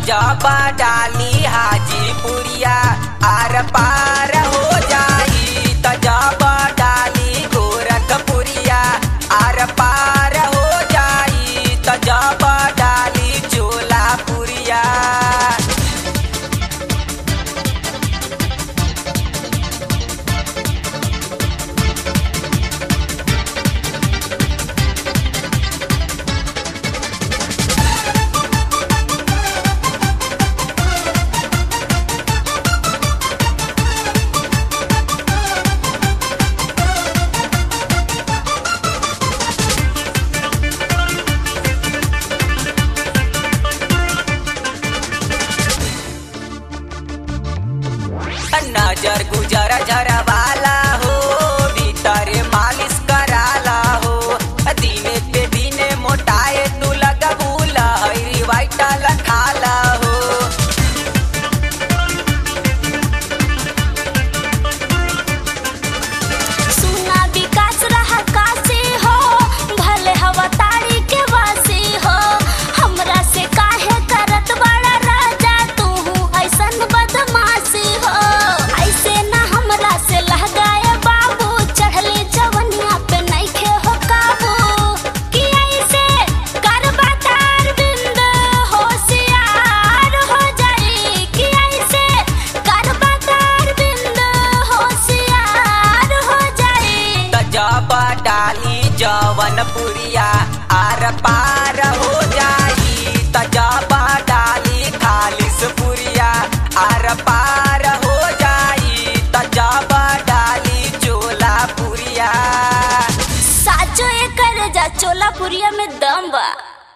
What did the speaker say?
जब डाली हाजीपुरिया आर पार हो जाई त जब डाली गोरखपुरिया आर पार हो जाई त जब डाली चोलापुरिया नजर गुजर झरवाला हो भीतर मालिश कराला हो दिने पे दिने मोटाए तू लगबूला हरी वाइटल खाला हो सुना विकास रहा काशी हो भले हवा तारी के वासी हो हमरा से काहे करत बड़ा राजा तू ऐसन बदमाशी हो ऐसे ना हमरा से लहगाए बाबू चढ़ले जवनिया पे नइखे हो काबू कि ऐसे करबा तार बिंद होशियार हो जाई कि ऐसे करबा तार बिंद होशियार हो जाई त जब डाली जवनपुरिया आर पार हो जाई त जब डाली खालिसपुरिया आर पार हो जाई त जब डाली चोलापुरिया साचो एकर जा चोलापुरिया में दम बा